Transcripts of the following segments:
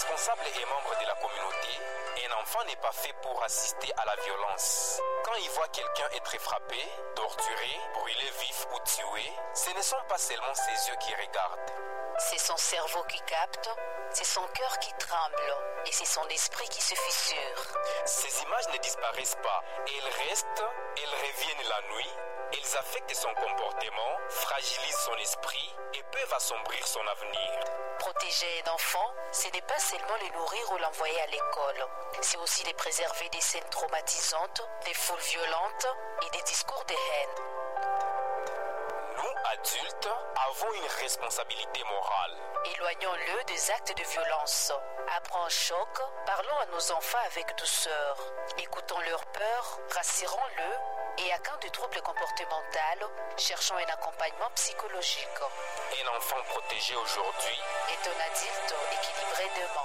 responsable et membre de la communauté, un enfant n'est pas fait pour assister à la violence. Quand il voit quelqu'un être frappé, torturé, brûlé vif ou tué, ce ne sont pas seulement ses yeux qui regardent. C'est son cerveau qui capte, c'est son cœur qui tremble et c'est son esprit qui se fissure. Ces images ne disparaissent pas, elles restent, elles reviennent la nuit, elles affectent son comportement, fragilisent son esprit et peuvent assombrir son avenir. Protéger un enfant, ce n'est pas seulement le nourrir ou l'envoyer à l'école, c'est aussi les préserver des scènes traumatisantes, des foules violentes et des discours de haine. Nous, adultes, avons une responsabilité morale. Éloignons-le des actes de violence. Après un choc, parlons à nos enfants avec douceur. Écoutons leurs peurs, rassurons-le et à cas de troubles comportementaux, cherchons un accompagnement psychologique. Un enfant protégé aujourd'hui est un adulte équilibré demain.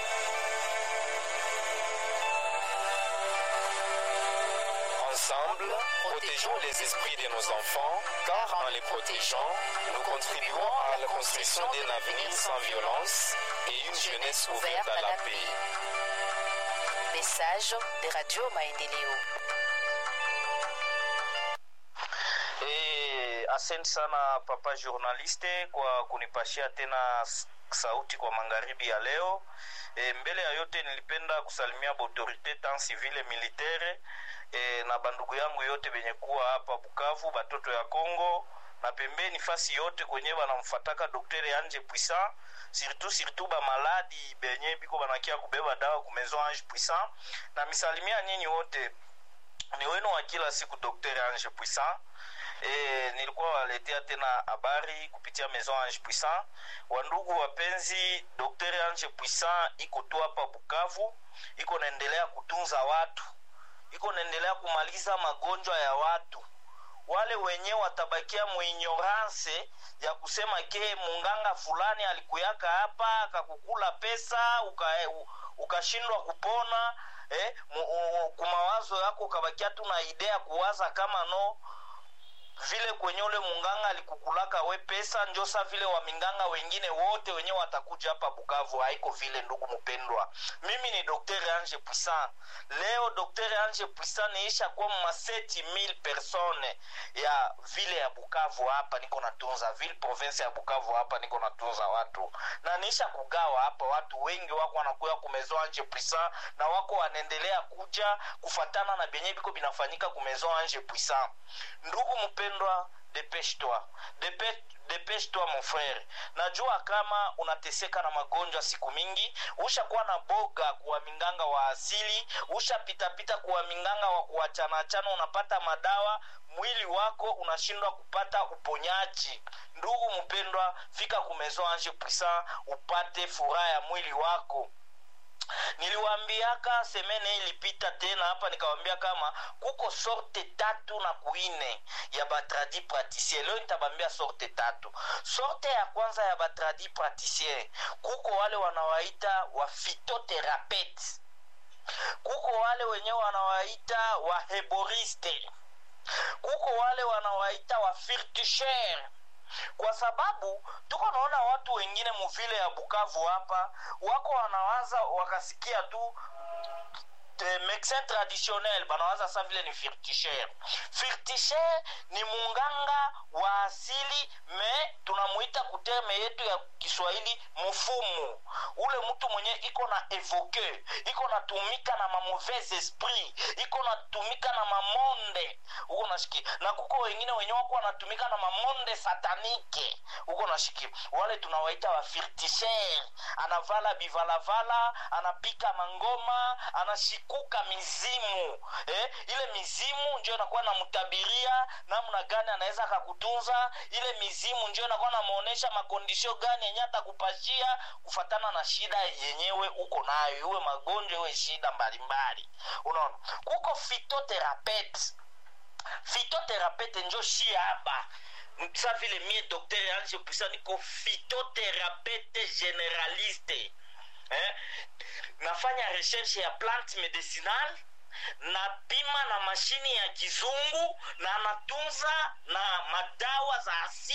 Ensemble, protégeons les esprits de nos enfants, car en les protégeant, nous contribuons à la construction d'un avenir sans violence et une jeunesse ouverte à la paix. Message de Radio Maendeleo. E, asante sana papa journaliste kwa kunipashia tena sauti kwa magharibi ya leo. E, mbele ya yote nilipenda kusalimia autorite tant civile militaire e, na bandugu yangu yote benye kuwa hapa Bukavu, batoto ya Kongo na pembeni fasi yote kwenye banamfataka Daktari Ange Puissant surtout surtout ba maladi benye biko banakia kubeba dawa ku Maison Ange Puissant, na misalimia nyinyi wote ni wenu wa kila siku Daktari Ange Puissant. E, nilikuwa waletea tena habari kupitia Maison Ange Puissant. Wandugu wapenzi, Daktari Ange Puissant iko tu hapa Bukavu, iko naendelea kutunza watu, iko naendelea kumaliza magonjwa ya watu wale wenyewe watabakia muignorance ya kusema ke munganga fulani alikuyaka hapa akakukula pesa ukashindwa uka kupona eh, kumawazo yako ukabakia tu na idea kuwaza kama no vile kwenye ule munganga alikukulaka we pesa njosa vile waminganga wengine wote wenyewe watakuja hapa Bukavu. Haiko vile ndugu mpendwa, mimi ni Dr Ange Puissant. Leo Dr Ange Puissant niisha kwa maseti mil persone ya vile ya Bukavu hapa niko natunza vile province ya Bukavu hapa niko natunza watu na niisha kugawa hapa, watu wengi wako wanakuya kumezo Ange Puissant na wako wanaendelea kuja kufatana na benye biko binafanyika kumezo Ange Puissant. Ndugu mpendwa, depêche-toi depêche-toi mon frère. Najua kama unateseka na magonjwa siku mingi, ushakuwa na boga kuwa minganga wa asili, ushapitapita kuwa minganga wa kuachanachana, unapata madawa, mwili wako unashindwa kupata uponyaji. Ndugu mpendwa, fika kumezo Ange Puissant upate furaha ya mwili wako niliwaambiaka semene ilipita tena hapa nikawambia kama kuko sorte tatu na kuine ya batradi praticien leo nitabambia sorte tatu sorte ya kwanza ya batradi praticien kuko wale wanawaita wa fitoterapete kuko wale wenyewe wanawaita wa heboriste kuko wale wanawaita wa firtusher kwa sababu tuko naona watu wengine muvile ya Bukavu hapa wako wanawaza wakasikia tu medecin traditionnel banawaza sa vile ni firtisher. Firtisher ni munganga wa asili, me tunamuita kuterme yetu ya Kiswahili mfumu, ule mtu mwenye iko na evoke, iko natumika na mauvais esprit, iko natumika na mamonde uko nashiki, na kuko wengine wenye wako wanatumika na mamonde satanike uko nashiki, wale tunawaita wa firtisher. Anavala bivalavala, anapika mangoma, anashika kuka mizimu eh, ile mizimu ndio inakuwa namtabiria namna gani anaweza akakutunza. Ile mizimu ndio inakuwa namuonesha makondisio gani yenye atakupashia kufatana na shida yenyewe uko nayo, iwe magonjwa iwe shida mbalimbali. Unaona, kuko fitoterapete. Fitoterapete njo shi hapa sa vile mie Dr Ange Puissant niko fitoterapete generaliste eh? nafanya recherche ya plante medicinal napima na mashini ya kizungu na natunza na madawa za asili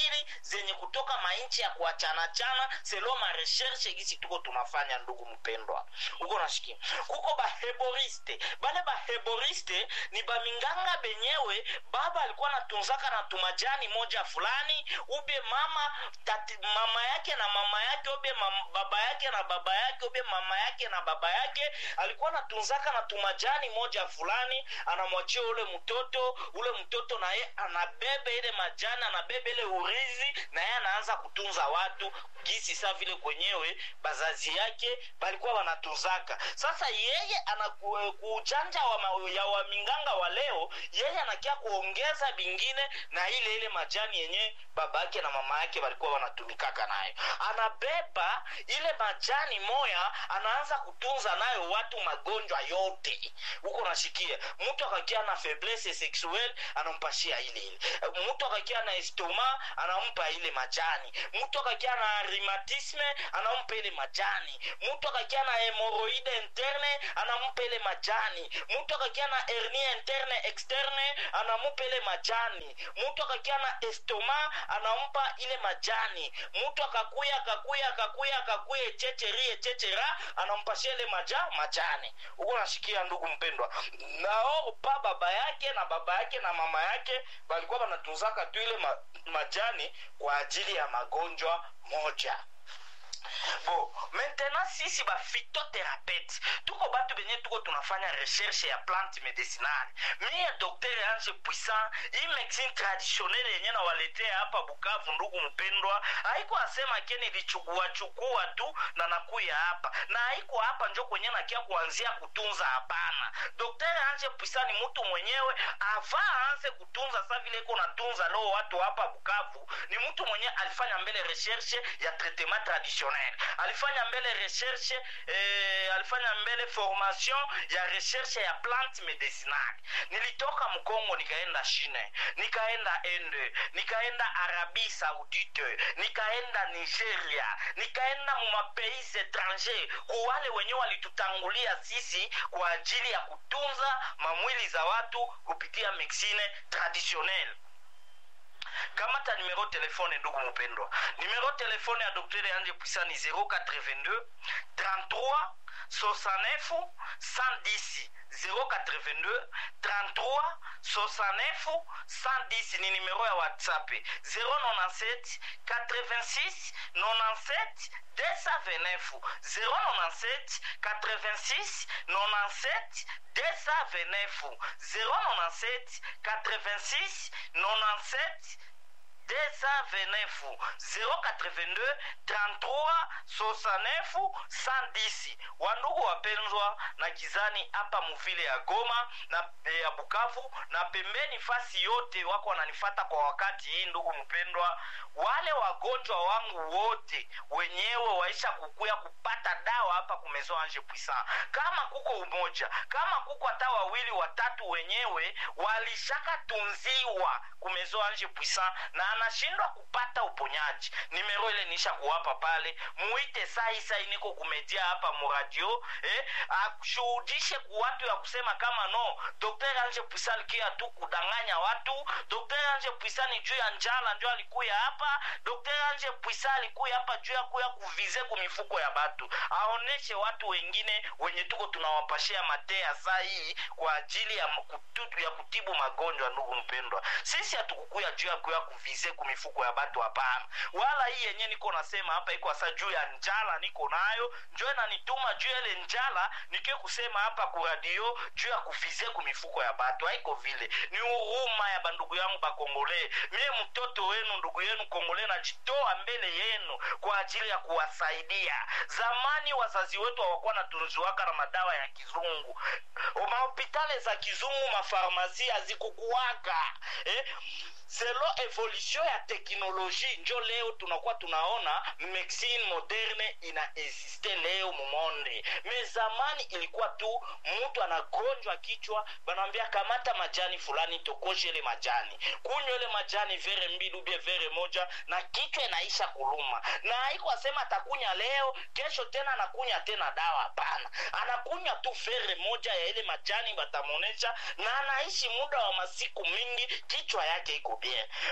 zenye kutoka mainchi ya kuachanachana selo mareshershe gisi tuko tunafanya ndugu mpendwa uko nashikia kuko baheboriste bale baheboriste ni baminganga benyewe baba alikuwa natunzaka na tumajani moja fulani ube mama tati, mama yake na mama yake ube mam, baba yake na baba yake ube mama yake na baba yake alikuwa natunzaka na tumajani moja fulani anamwachia ule mtoto ule mtoto naye anabebe ile majani anabebe ile urizi na yeye anaanza kutunza watu gisi saa vile kwenyewe bazazi yake balikuwa wanatunzaka sasa yeye ana kuujanja wa ma, ya waminganga wa leo yeye anakia kuongeza bingine na ile ile majani yenye baba yake na mama yake walikuwa wanatumikaka nayo anabeba ile majani moya anaanza kutunza nayo watu magonjwa yote huko nashikia mtu akakia na faiblesse sexuelle anampashia ile ile mtu akakia na estoma anampa ile majani mtu akakia na rhumatisme anampa ile majani mtu akakia na hemoroide interne anampa ile majani mtu akakia na hernie interne externe anampa ile majani mtu akakia na estoma anampa ile majani mtu akakuya akakuya akakuya akakuya echecheri echechera anampashia ile maja majani huko nashikia ndugu mpendwa nao pa baba yake na baba yake na mama yake walikuwa wanatunzaka tu ile ma, majani kwa ajili ya magonjwa moja bo maintenant sisi baphytothérapeute tuko batu benye tuko tunafanya recherche ya plante medicinale mie docteur ange puissant hii médecine traditionnelle yenye nawaletea hapa bukavu ndugu mpendwa haiko asema ke nilichukuachukua tu na nakuya hapa na haiko hapa njo kwenye nakia kuanzia kutunza hapana docteur ange puissant ni mtu mwenyewe ava aanze kutunza sa vile iko natunza leo watu hapa bukavu ni mtu mwenye alifanya mbele recherche ya traitement traditionnel alifanya mbele recherche eh, alifanya mbele formation ya recherche ya plante medicinale nilitoka mkongo nikaenda chine nikaenda ende nikaenda arabie saudite nikaenda nigeria nikaenda mumapays étranger kuwale wenyewe walitutangulia sisi kwa ajili ya kutunza mamwili za watu kupitia medicine traditionnelle kamata numero telefone ndugu mpendwa numero telefone ya dokteri anje puisa ni 082 33 69 110 082 33 69 110 ni numero ya whatsapp 097 86 97 229 097 86 97 229 097 86 97 229 082 33 69 110 wandugu wapenzwa na kizani hapa muvile ya goma na e, ya bukavu na pembeni fasi yote wako wananifata kwa wakati hii ndugu mpendwa wale wagonjwa wangu wote wenyewe waisha kukuya kupata dawa hapa kumezo anje puissant kama kuko umoja kama kuko hata wawili watatu wenyewe walishaka tunziwa kumezo anje puissant na anashindwa kupata uponyaji nimero ile nisha kuwapa pale muite sai sai niko kumedia hapa muradio eh, ashuhudishe ku watu ya kusema kama no dr anje puisa alikia tu kudanganya watu dr anje puisa ni juu ya njala ndio alikuya hapa dr anje puisa alikuya hapa juu ya kuya kuvize kumifuko ya batu aoneshe watu wengine wenye tuko tunawapashia matea saa hii kwa ajili ya, kututu, ya kutibu magonjwa ndugu mpendwa sisi hatukukuya juu ya kuya kuvize kumifuko ya batu hapana wala hii yenye niko nasema hapa iko hasa juu ya njala niko nayo njo nanituma juu ya ile njala nikie kusema hapa kuradio juu ya kuvize kumifuko ya batu haiko vile ni huruma ya bandugu yangu bakongole mie mtoto wenu ndugu yenu kongole najitoa mbele yenu kwa ajili ya kuwasaidia zamani wazazi wetu hawakuwa natunziwaka na madawa ya kizungu mahopitale za kizungu mafarmasi hazikukuwaka eh? selo evolution ya teknoloji njo leo tunakuwa tunaona medicine moderne ina existe leo mumonde me zamani ilikuwa tu mtu anagonjwa kichwa banamwambia kamata majani fulani tokoshe ile majani kunywa ile majani vere mbili ubie vere moja na kichwa inaisha kuluma na haiko asema atakunya leo kesho tena anakunya tena dawa hapana anakunywa tu vere moja ya ile majani batamonesha na anaishi muda wa masiku mingi kichwa yake iko bien maintenant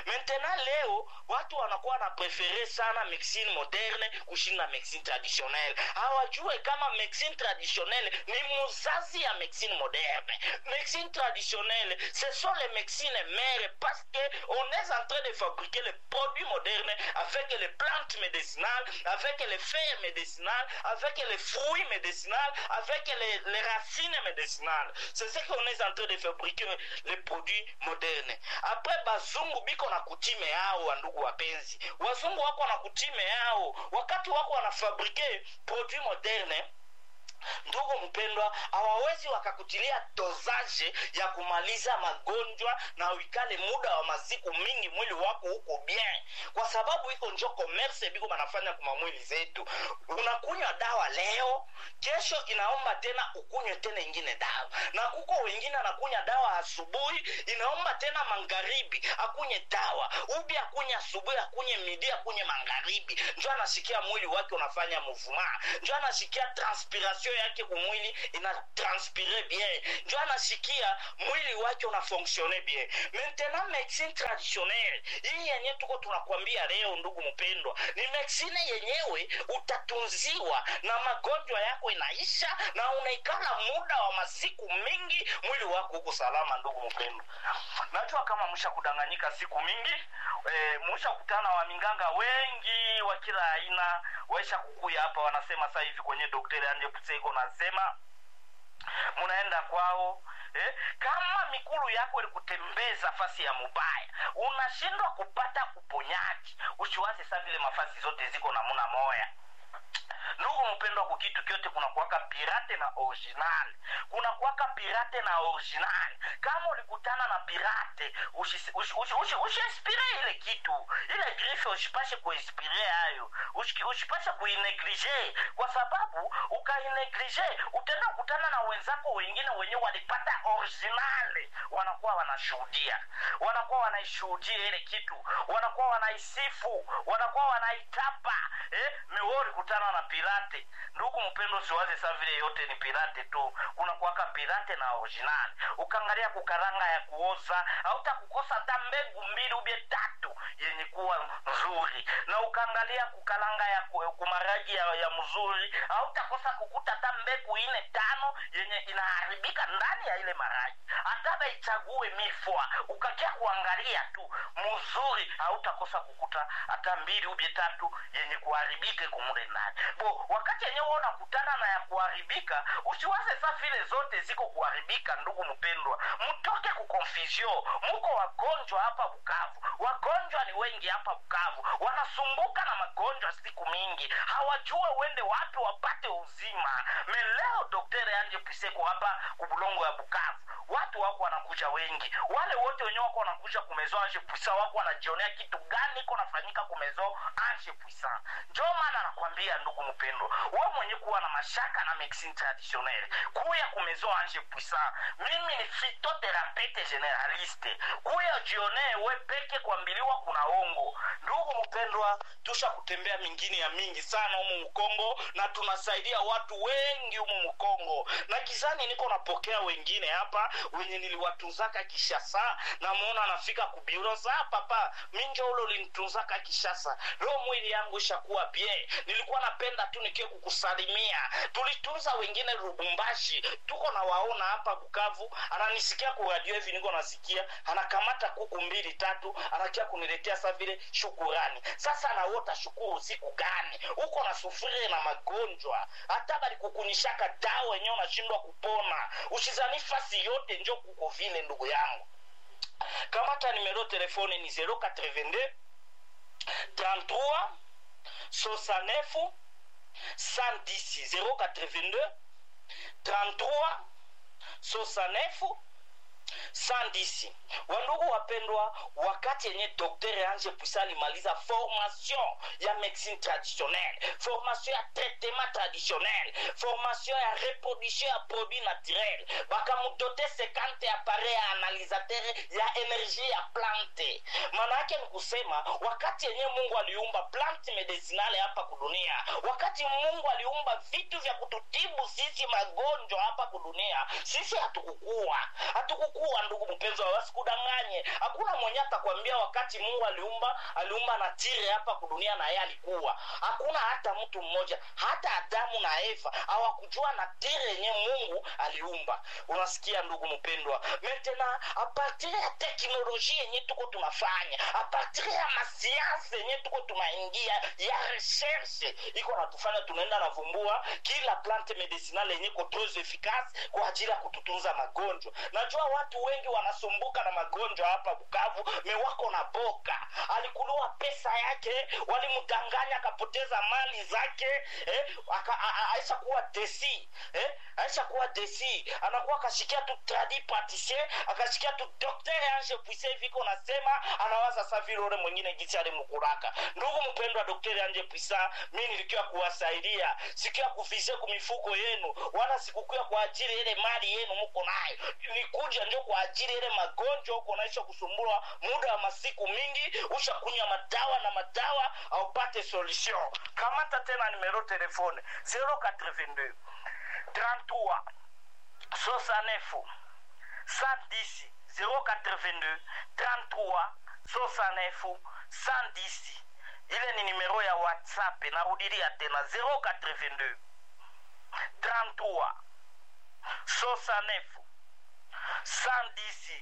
maintenant leo watu wanakuwa na prefere sana medicine moderne kushinda medicine traditionnelle hawajue kama medicine traditionnelle ni muzazi ya medicine moderne médecine traditionnelle, ce sont les médecines mères parce qu'on est en train de fabriquer les produits modernes avec les plantes médicinales, avec les feuilles médicinales, avec les fruits médicinaux, avec les, les racines médicinales. C'est ce qu'on est en train de fabriquer les produits modernes. Après bazungu biko na kutime yao, wandugu wapenzi, wazungu wako na kutime yao, wakati wako wanafabrike produits modernes ndugu mpendwa hawawezi wakakutilia dozaje ya kumaliza magonjwa na uikale muda wa masiku mingi mwili wako huko bien kwa sababu iko njo commerce biko banafanya kuma mwili zetu unakunywa dawa leo kesho inaomba tena ukunywe tena ingine dawa na kuko wengine anakunya dawa asubuhi inaomba tena magharibi akunye dawa ubi akunye asubuhi akunye midi akunye magharibi njo anasikia mwili wake unafanya mouvement njo anasikia transpiration yake kumwili ina transpire bien njo anasikia mwili wake una fonctionne bien maintenant medicine traditionnelle hii yenye tuko tunakwambia leo ndugu mpendwa ni medicine yenyewe utatunziwa na magonjwa yako inaisha na unaikala muda wa masiku mingi mwili wako huko salama ndugu mpendwa najua kama msha kudanganyika siku mingi e, msha kutana wa minganga wengi wa kila aina waisha kukuya hapa wanasema sasa hivi kwenye dokteri anje puseko nasema munaenda kwao eh, kama mikulu yako ilikutembeza fasi ya mubaya unashindwa kupata uponyaji usiwaze saa vile mafasi zote ziko namuna moya ndugu mpendwa kukitu kyote kuna kuwaka pirate na original kuna kuwaka pirate na original kama ulikutana na pirate usiinspire ushi, ushi, ushi, ushi ile kitu ile grife usipashe kuinspire hayo usipashe kuineglige kwa sababu ukaineglige utaenda kukutana na wenzako wengine wenyewe walipata original wanakuwa wanashuhudia wanakuwa wanaishuhudia ile kitu wanakuwa wanaisifu wanakuwa wanaitapa eh, meori kutana na pirate ndugu mpendo siwaze saa vile yote ni pirate tu kuna kuwaka pirate na original ukaangalia kukaranga ya kuoza hauta kukosa hata mbegu mbili ubye tatu yenye kuwa nzuri na ukaangalia kukalanga ya ku- kumaragi ya, ya mzuri hautakosa kukuta hata mbegu ine tano yenye inaharibika ndani ya ile maragi hata baichague mifwa ukakia kuangalia tu mzuri hautakosa kukuta hata mbili ubye tatu yenye kuharibike kumule ndani bo wakati yenyewe unakutana na ya kuharibika usiwaze sa vile zote ziko kuharibika ndugu mpendwa mtoke kukonfusio muko wagonjwa hapa bukavu wagonjwa ni wengi hapa bukavu wanasumbuka na magonjwa siku mingi hawajue wende wapi wapate uzima meleo dokteri anje piseko hapa kubulongo ya bukavu watu wako wanakuja wengi wale wote wenyewe wako wanakuja kumezo anje puisa wako wanajionea kitu gani iko nafanyika kumezo anje puisa njo maana nakwambia ndugu mpendwa we mwenye kuwa na mashaka na medicine traditionnelle kuya kumezo anje puisa mimi ni fitotherapete generaliste kuya jionee we peke kuambiliwa kuna ongo ndugu mpendwa tusha kutembea mingine ya mingi sana humu mkongo na tunasaidia watu wengi humu mkongo na kizani niko napokea wengine hapa wenye niliwatunzaka kishasa namuona anafika kubiro saa papa minjo ulo ulinitunzaka kishasa leo mwili yangu ishakuwa bien nilikuwa napenda tu nikie kukusalimia tulitunza wengine lubumbashi tuko na waona hapa bukavu ananisikia kuradio hivi niko nasikia anakamata kuku mbili tatu anakia kuniletea sa vile shukurani sasa nawota shukuru siku gani uko na sufuri na magonjwa hata balikukunishaka dawa wenyewe unashindwa kupona ushizani fasi yote njo kuko vile ndugu yangu kamata nimero telefone ni 082 33 69 110 082 33 69 110 wandugu wapendwa wakati yenye dokter anje puisa alimaliza formation ya médecine traditionnelle formation ya traitement traditionnel formation ya reproduction ya produit naturel bakamudote 50 appareil ya analisateur ya energie ya plante maana yake ni kusema wakati yenye mungu aliumba plant medicinale hapa kudunia wakati mungu aliumba vitu vya kututibu sisi magonjwa hapa kudunia sisi hatukukua hatukukua ndugu mpenzi wa wasikudanganye Haku hakuna mwenye atakwambia wakati mungu aliumba aliumba na tire hapa kudunia na yeye alikuwa hakuna hata mtu mmoja hata adamu na eva hawakujua na tire yenye mungu aliumba unasikia ndugu mpendwa mentena apartir ya teknolojia yenye tuko tunafanya apartir ya masianse yenye tuko tunaingia ya recherche iko natufanya tunaenda navumbua kila plante medicinale yenye ko tres efficace kwa ajili ya kututunza magonjwa najua watu wengi wanasumbuka na magonjwa hapa bukavu mewako na boka alikuliwa pesa yake walimdanganya akapoteza mali zake eh, aka- a- a- aisha kuwa desi eh, aisha kuwa desi anakuwa akashikia tu tradi patisie akashikia tu dokter ange puise viko nasema anawaza sa vile ule mwingine gisi alimkuraka ndugu mpendwa dokter anje puisa mi nilikiwa kuwasaidia sikia kuvize kumifuko yenu wala sikukuya kwa ajili ile mali yenu muko nayo nikuja njo kwa ajili ile magonjwa uko naisha kusumbua muda wa masiku mingi ushakunywa madawa na madawa aupate solution kamata tena numero telefone 082 33 69 110 082 33 69 110 ile ni numero ya whatsapp narudilia tena 082 33 69 110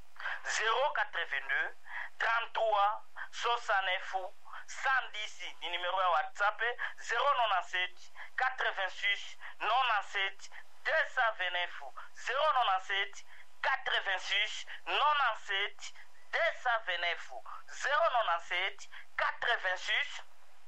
082 33 69 110 ni numero ya whatsapp 097 86 97 229 097 86 97 229 097 86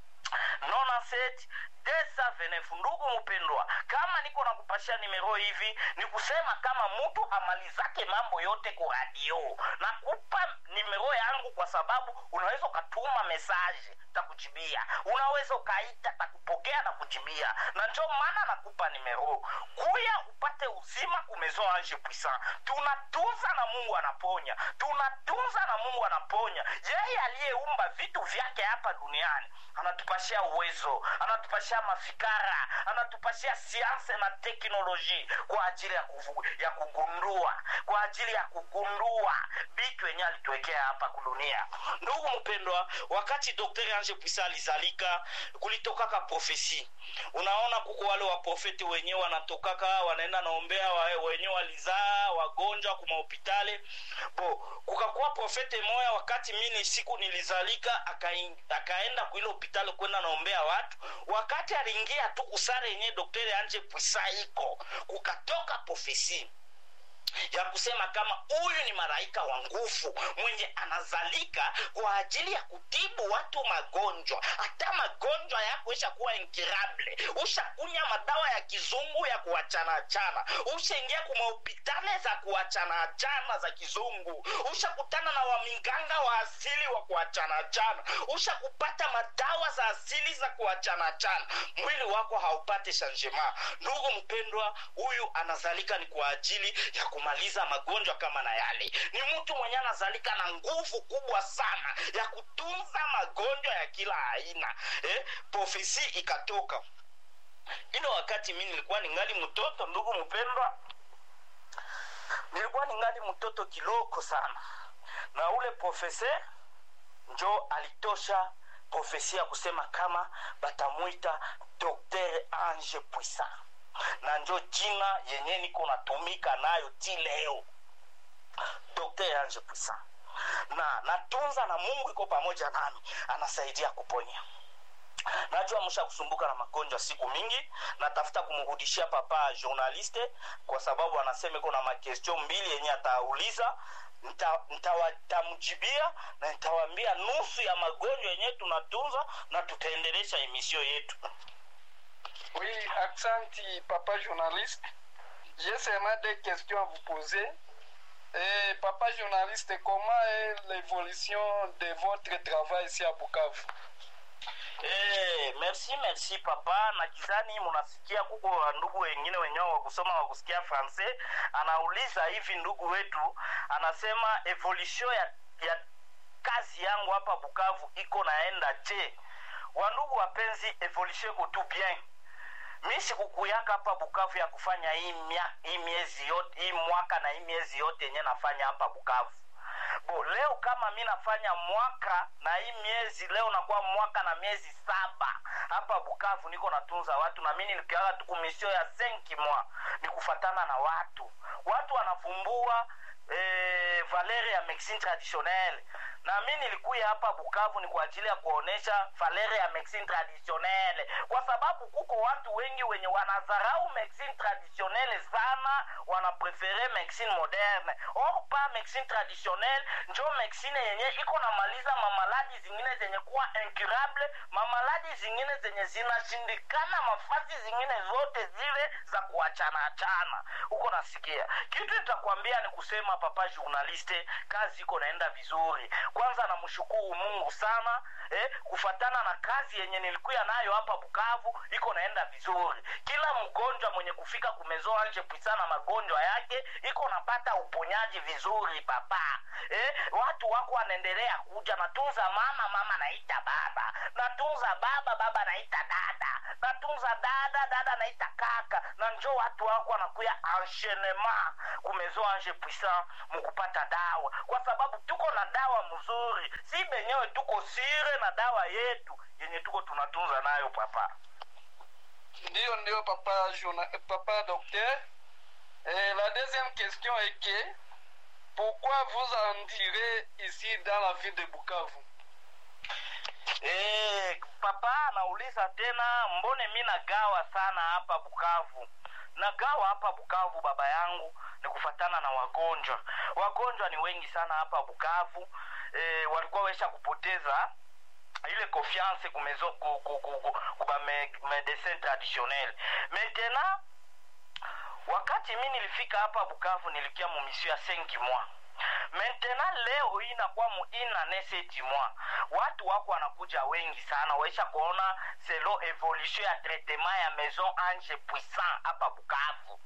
97 229 ndugu mpendwa kama niko na kupashia nimero hivi ni kusema kama mtu amalizake mambo yote ku radio nakupa nimero yangu kwa sababu unaweza ukatuma mesaje takujibia unaweza ukaita takupokea na kujibia na njo maana nakupa nimero kuya upate uzima kumezo anje puissant tunatunza na mungu anaponya tunatunza na mungu anaponya yeye aliyeumba vitu vyake hapa duniani anatupashia uwezo anatupashia mafikara anatupashia sianse na teknoloji kwa ajili ya, kufu, ya kugundua kwa ajili ya kugundua vitu yenye alituwekea hapa kudunia ndugu mpendwa wakati daktari ange puisa alizalika kulitokaka profesi unaona kuko wale waprofeti wenyewe wanatokaka wanaenda naombea wa- wenyewe walizaa wagonjwa kumahopitali bo kukakuwa profete moya wakati mini siku nilizalika akain- akaenda kuile hopitali kwenda naombea watu wakati aliingia tu kusare yenye dokteri anje pwisa iko kukatoka profesi ya kusema kama huyu ni malaika wa nguvu mwenye anazalika kwa ajili ya kutibu watu magonjwa hata magonjwa yako ishakuwa incurable ushakunya madawa ya kizungu ya kuachanachana ushaingia kumahopitale za kuachanachana za kizungu ushakutana na waminganga wa asili wa kuachanachana ushakupata madawa za asili za kuachanachana mwili wako haupate changement ndugu mpendwa huyu anazalika ni kwa ajili ya kumaliza magonjwa kama na yale ni mtu mwenye anazalika na nguvu kubwa sana ya kutunza magonjwa ya kila aina eh, profesi ikatoka ile wakati mi nilikuwa ningali mtoto ndugu mpendwa nilikuwa ningali mtoto kiloko sana na ule profese njo alitosha profesi ya kusema kama batamwita dr ange puissant na njo jina yenye niko natumika nayo ti leo dr ange puissant na natunza na mungu iko pamoja nami anasaidia kuponya najua msha kusumbuka na magonjwa siku mingi natafuta kumrudishia papa journaliste kwa sababu anasema iko na makestio mbili yenye atauliza ntamjibia na nitawambia nusu ya magonjwa yenye tunatunza na tutaendelesha emisio yetu Oui, Aksanti, papa journaliste. J'ai seulement des questions à vous poser. Et papa journaliste, comment est l'évolution de votre travail ici à Bukavu Eh, merci merci papa na kizani munasikia kuko ndugu wengine wenyewe wa kusoma wa kusikia francais anauliza hivi ndugu wetu anasema evolution ya, ya kazi yangu hapa bukavu iko naenda je wandugu wapenzi evolution iko tu bien mi sikukuyaka hapa bukavu ya kufanya hii, mia, hii miezi yote hii mwaka na hii miezi yote yenye nafanya hapa bukavu bo leo kama mi nafanya mwaka na hii miezi leo nakuwa mwaka na miezi saba hapa bukavu niko natunza watu na mi nilikiaga tu kumisio ya senki mwa ni kufatana na watu watu wanavumbua eh, valere ya medicine traditionnelle na mi nilikuya hapa bukavu ni kwa ajili ya kuonesha valere ya medicine traditionnelle kwa sababu kuko watu wengi wenye wanadharau medicine traditionnelle sana wanaprefere medicine moderne or pa medicine traditionnelle njo medicine yenye iko namaliza mamaladi zingine zenye kuwa incurable mamaladi zingine zenye zinashindikana mafasi zingine zote zile za kuachana achana huko nasikia kitu nitakwambia ni kusema papa journaliste kazi iko naenda vizuri kwanza namshukuru mungu sana eh, kufatana na kazi yenye nilikuya nayo hapa bukavu iko naenda vizuri kila mgonjwa mwenye kufika kumezoa nje pisana magonjwa yake iko napata uponyaji vizuri papa eh, watu wako wanaendelea kuja natunza mama mama naita baba natunza baba baba naita dada natunza dada dada naita kaka na njo watu wako wanakuya enchaînement kumezoa nje puissant mukupata dawa kwa sababu tuko na dawa mzuri si benyewe tuko sire na dawa yetu yenye tuko tunatunza nayo papa Ndio, ndio, papa, journa- papa docteur. Et la deuxième question est que pourquoi vous en direz ici dans la ville de Bukavu Eh, papa anauliza tena mbone mi nagawa sana hapa bukavu nagawa hapa bukavu baba yangu ni kufatana na wagonjwa wagonjwa ni wengi sana hapa bukavu e, walikuwa wesha kupoteza ile confiance kumezo ku, ku, ku, ku, kuba me, medecin traditionnel maintenant wakati mi nilifika hapa bukavu nilikia mumisio ya senki mwa maintenant leo hii inakuwa muina neseti mwa watu wako wanakuja wengi sana waisha kuona selo evolution ya traitement ya maison ange puissant hapa bukavu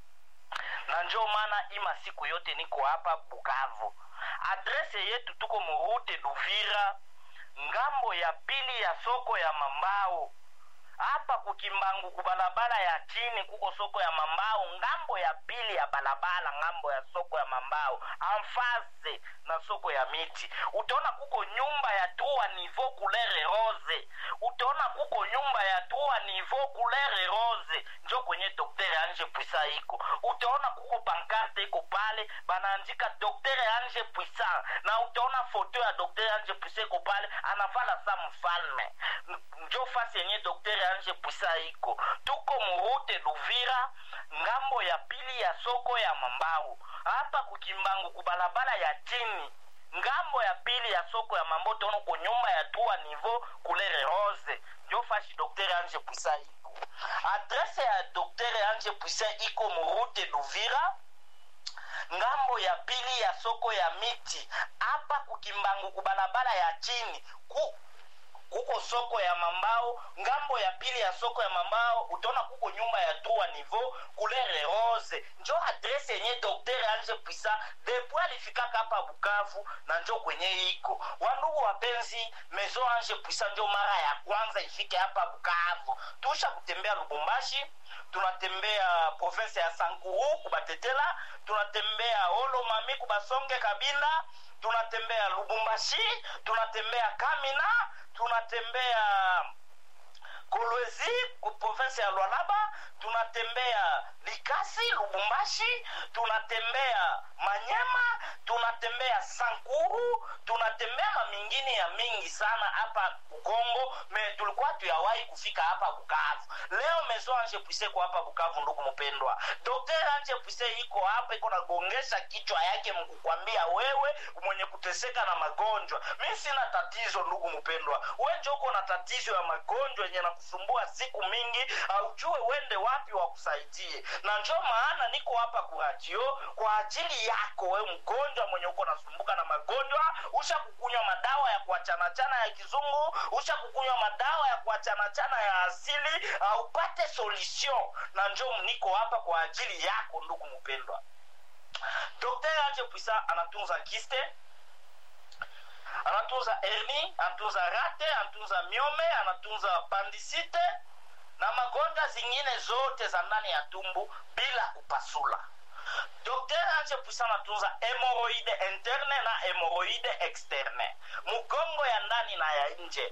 na njo maana ima siku yote niko hapa bukavu adrese yetu tuko murute duvira ngambo ya pili ya soko ya mambao hapa kukimbangu kubalabala ya chini kuko soko ya mambao ngambo ya pili ya balabala ngambo ya soko ya mambao amfase na soko ya miti utaona kuko nyumba ya tua nivo kulere rose utaona kuko nyumba ya tua nivo kulere rose njo kwenye doktere anje puisa iko utaona kuko pankarte iko pale banaandika doktere anje puisa na utaona foto ya doktere anje puisa iko pale anavala sa mfalme njo fasi yenye doktere anje puisa iko tuko murute luvira ngambo ya pili ya soko ya mambau hapa kukimbangu kubalabala ya chini ngambo ya pili ya soko ya mambo tono ko nyumba ya tua nivo kulere rose njo fashi doktere anje puisa iko adrese ya doktere anje puisa iko murute luvira ngambo ya pili ya soko ya miti hapa kukimbangu kubalabala ya chini ku kuko soko ya mambao ngambo ya pili ya soko ya mambao utaona kuko nyumba ya trois niveau couleur rose njo adrese yenye dokter anje puisa depuis alifikaka hapa bukavu na njo kwenye iko wandugu wapenzi maison anje puisa njo mara ya kwanza ifike hapa bukavu tusha kutembea lubumbashi tunatembea province ya sankuru kubatetela tunatembea olomami kubasonge kabinda tunatembea lubumbashi tunatembea kamina tunatembea kolwezi ku province ya lwalaba tunatembea likasi lubumbashi tunatembea manyema tunatembea sankuru tunatembea mamingine ya mingi sana hapa kongo me tulikuwa tuyawahi kufika hapa bukavu leo mezo anje pwise ko hapa bukavu ndugu mpendwa dokter anje pwise iko hapa iko nagongesha kichwa yake mkukwambia wewe mwenye kuteseka na magonjwa mi sina tatizo ndugu mpendwa wenje uko na tatizo ya magonjwa yenye nakusumbua siku mingi aujue wende wapi wakusaidie na njo maana niko hapa kuradio kwa ajili yako we mgonjwa mwenye uko nasumbuka na magonjwa usha kukunywa madawa ya kuachanachana ya kizungu usha kukunywa madawa ya kuachanachana ya asili uh, upate solution na njo niko hapa kwa ajili yako ndugu mpendwa dokter anje puisa anatunza kiste anatunza herni anatunza rate anatunza miome anatunza pandisite na magonjwa zingine zote za ndani ya tumbu bila kupasula docteur anje puisa anatunza hemoroide interne na hemoroide externe mugongo ya ndani na ya nje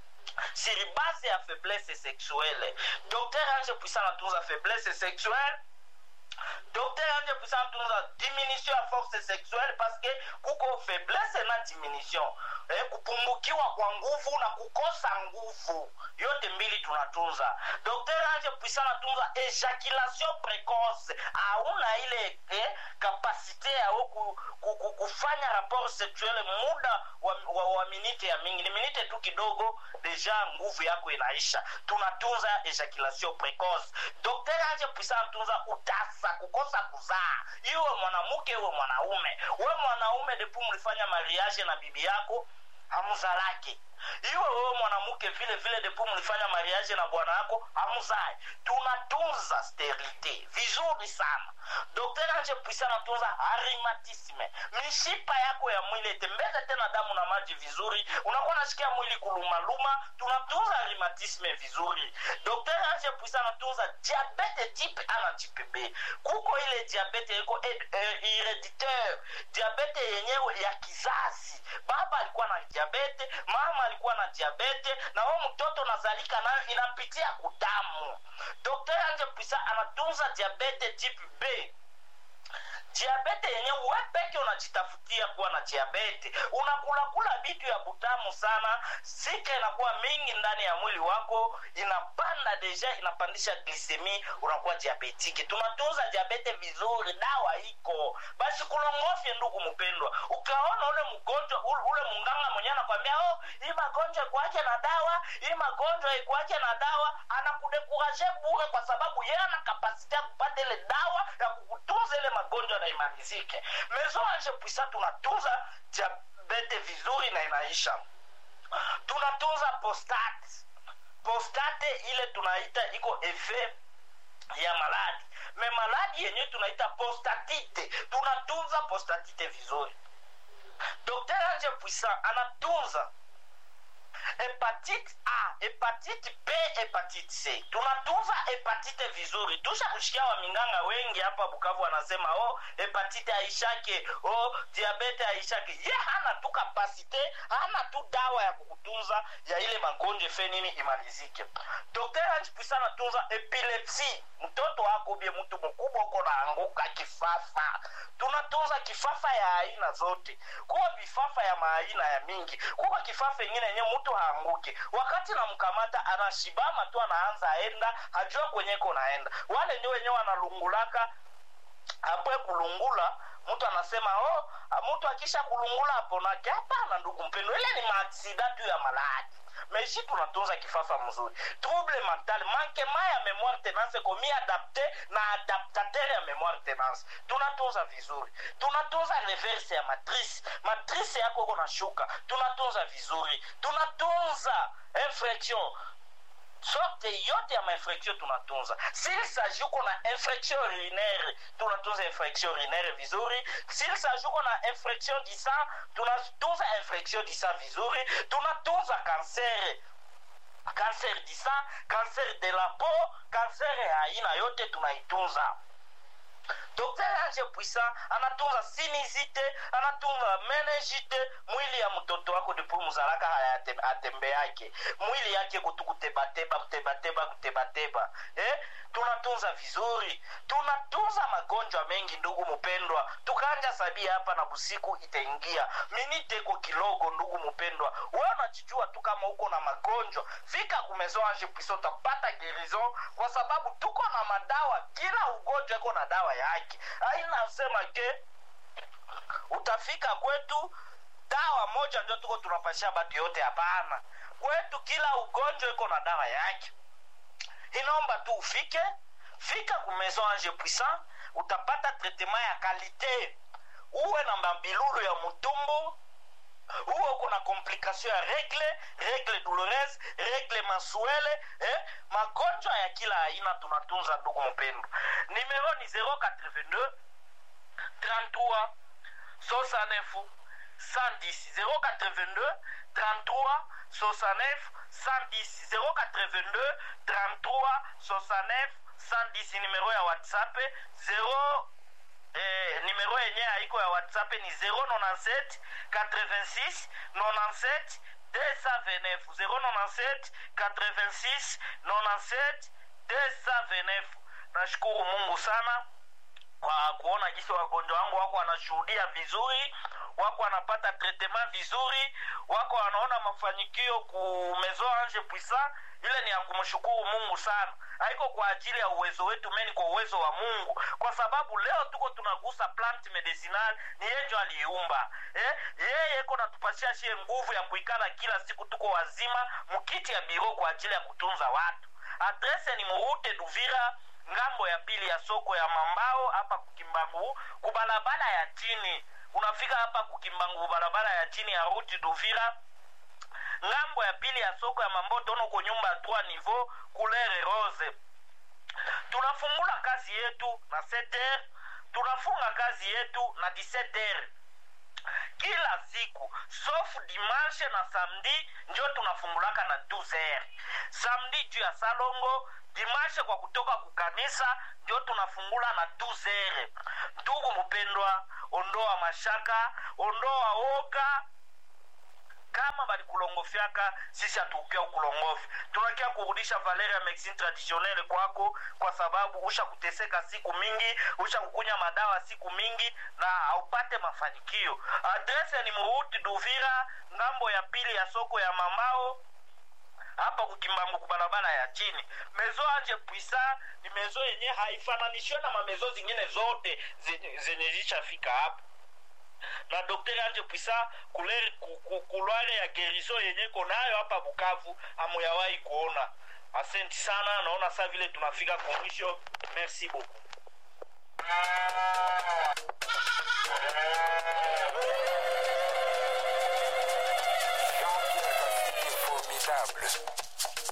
sur base ya faiblesse sexuelle docteur anje puisa anatunza faiblesse sexuelle docteur anje puisa anatunza diminution ya force sexuelle parce que kuko faiblesse na diminution eh, kupungukiwa kwa nguvu na kukosa nguvu yote mbili tunatunza docteur anje puisa anatunza ejaculation precoce hauna ile eh, kapasite yao ku, ku, ku, kufanya rapport sexuel muda wa, wa, wa minite ya mingi ni minite tu kidogo deja nguvu yako inaisha tunatunza ejaculation precoce docteur anje puisa anatunza utasa kukosa kuzaa iwe mwanamke iwe mwanaume we mwanaume depu mlifanya mariage na bibi yako hamuzalake iwe wewe mwanamke vile vile depu mlifanya mariage na bwana yako hamuzai tunatunza sterilite vizuri sana dokter anje puisa anatunza arimatisme mishipa yako ya mwili itembeze tena damu na maji vizuri unakuwa nasikia mwili kulumaluma tunatunza arimatisme vizuri dokter anje puisa anatunza diabete type a na type b kuko ile diabete iko herediteur diabete yenyewe ya kizazi baba alikuwa na diabete mama alikuwa na diabete na we mtoto nazalika nayo inapitia kudamu dokter anje puisa anatunza diabete type b diabete yenye we peke unajitafutia kuwa na diabete unakulakula vitu ya butamu sana sika inakuwa mingi ndani ya mwili wako inapanda deja inapandisha glisemi unakuwa diabetiki tunatunza diabete vizuri dawa iko basi kulongofye ndugu mpendwa ukaona ule mgonjwa ule, ule munganga mwenyewe anakwambia oh, hii magonjwa ikuache na dawa hii magonjwa ikuache na dawa anakudekuraje bure kwa sababu yeye ana kapasiti ya kupata ile dawa ya kukutunza ile magonjwa na imalizike maison ange puisa tunatunza diabete vizuri na inaisha tunatunza postate postate ile tunaita iko efe ya maladi me maladi yenyewe tunaita postatite tunatunza postatite vizuri dokter ange puisa anatunza hepatite a hepatite b hepatite c tunatunza hepatite vizuri tusha kushikia waminganga wengi hapa bukavu wanasema oh, hepatite aishake oh, diabete aishake ye hana tu kapasite hana tu dawa ya kukutunza ya ile magonjwa fe nini imalizike dokter anjipwisa anatunza epilepsi mtoto wako bie mtu mkubwa uko naanguka kifafa tunatunza kifafa ya aina zote kuwa vifafa ya maaina ya mingi kuwa kifafa ingine yenye mtu haanguke wakati namkamata anashibama tu anaanza aenda hajua kwenyeko naenda wale ndio wenyewe wanalungulaka apwe kulungula mtu anasema oh, mtu akisha kulungula aponake hapana ndugu mpendo ile ni maaksida tu ya maladi maishi tunatunza kifafa mzuri trouble mental mankema ya memoire tenance komi adapte na adaptateur ya memoire tenance tunatunza vizuri tunatunza reverse ya matrice matrice yako iko na shuka tunatunza vizuri tunatunza infraction sorte yote ya mainfraction tunatunza s'il s'agit uko na infraction urinaire tunatunza infraction urinaire vizuri s'il s'agit uko na infraction du sang tunatunza infraction du sang vizuri tunatunza kansere cancer du sang cancer de la peau cancer ya aina yote tunaitunza dokter ange puissant anatunza sinizite anatunza menejite mwili ya mtoto wako depo muzalaka hayatembe yake mwili yake kutu kutebateba kutebateba kutebateba eh? tunatunza vizuri tunatunza magonjwa mengi ndugu mpendwa tukanja sabia hapa na busiku itaingia miniteko kilogo ndugu mpendwa we unachijua tu kama uko na magonjwa fika kumezo ange puissant utapata gerison kwa sababu tuko na madawa kila ugonjwa iko na dawa yake ainasema ke utafika kwetu dawa moja ndio tuko tunapashia batu yote hapana kwetu kila ugonjwa iko na dawa yake inaomba tu ufike fika ku maison ange puissant utapata traitement ya kalite uwe na mabilulu ya mutumbu uwe uko na complication ya regle regle douloureuse regle mensuele eh? magonjwa ya kila aina tunatunza ndugu mpendo numero ni 082 33 69 110 082 33 69 110 082 33 69 110 numero ya whatsapp 0 eh, nimero yenye haiko ya whatsapp ni 097 86 97 229 097 86 97 229 nashukuru mungu sana kwa kuona jinsi wagonjwa wangu wako wanashuhudia vizuri wako wanapata tretema vizuri wako wanaona mafanikio ku maison ange puissant ile ni ya kumshukuru mungu sana haiko kwa ajili ya uwezo wetu meni kwa uwezo wa mungu kwa sababu leo tuko tunagusa plant medicinal ni yenjo aliiumba eh? yeye iko natupatia shie nguvu ya kuikala kila siku tuko wazima mkiti ya biro kwa ajili ya kutunza watu adrese ni murute duvira ngambo ya pili ya soko ya mambao hapa kukimbangu kubalabala ya chini unafika hapa kukimbangu barabara ya chini ya ruti duvira ngambo ya pili ya soko ya mamboto ono ko nyumba ya 3 niveau couleur rose tunafungula kazi yetu na 7 tunafunga kazi yetu na 17 kila siku sauf dimanche na samedi njo tunafungulaka na 12 samedi juu ya salongo dimanche kwa kutoka kukanisa ndio tunafungula na 12 ndugu mpendwa ondoa mashaka ondoa oga kama balikulongofyaka sisi hatukukia ukulongofi tunakia kurudisha valeri ya medicine traditionnelle kwako kwa sababu usha kuteseka siku mingi usha kukunya madawa siku mingi na haupate mafanikio adrese ni muruti duvira ngambo ya pili ya soko ya mambao hapa kukimbangu kubarabara ya chini mezo anje puisa ni mezo yenye haifananishwe na mamezo zingine zote zenye zenye zishafika hapa na daktari anje puisa kulere ku- ku- kulware ya gerizo yenye konayo hapa bukavu amuyawahi kuona asenti sana naona saa vile tunafika kwa mwisho merci beaucoup Jean-Pierre Kasiki formidable.